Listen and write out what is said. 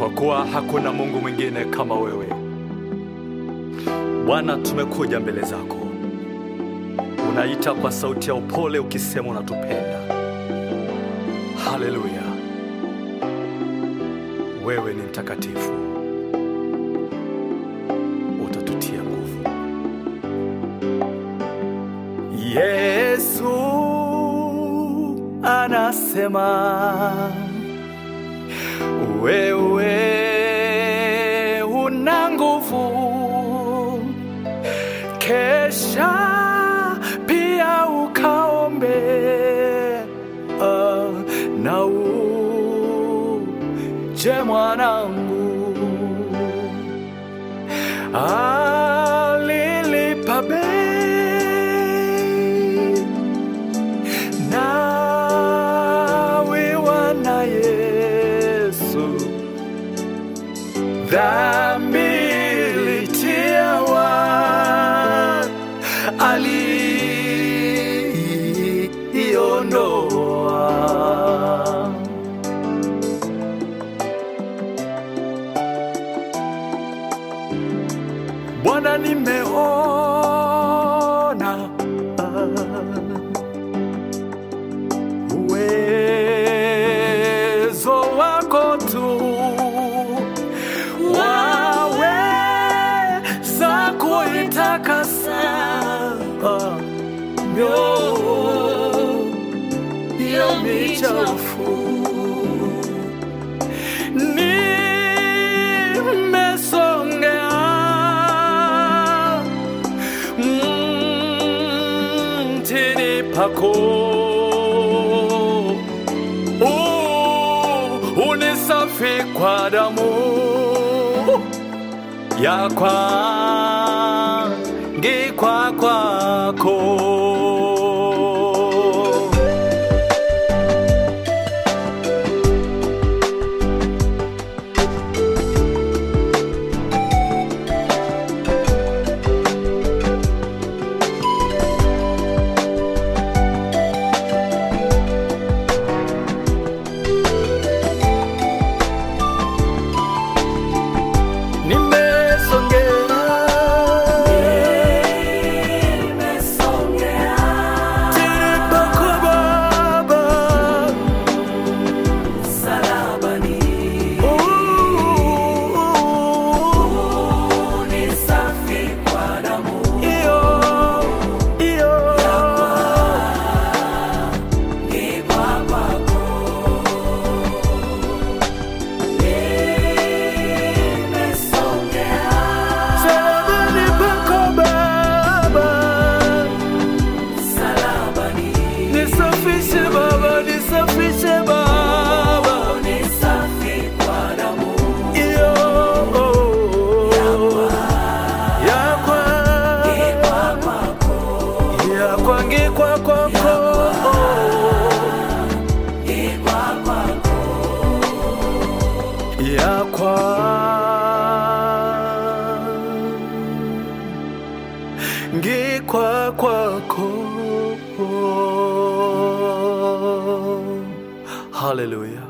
kwa kuwa hakuna Mungu mwingine kama wewe. Bwana, tumekuja mbele zako, unaita kwa sauti ya upole ukisema unatupenda. Haleluya, wewe ni mtakatifu, utatutia nguvu. Yesu anasema wewe una nguvu, kesha pia ukaombe ah, na uje mwanangu, alilipa bei nawiwa na Yesu dhambi litiawa aliiondoa. Bwana, nimeona uwezo wako tu waweza kuitakasa mioyo michafu. Nimesongea mtini pako Uh, unisafi kwa damu ya kwangikwa kwako nimesongea Tiri pako Baba. Iyo, iyo. Msalabani pako Baba. Nisafishe Baba, nisafishe Baba. Iyo, yakwa, yakwa ngikwa kwako. Yakwa ngikwa kwako. Hallelujah.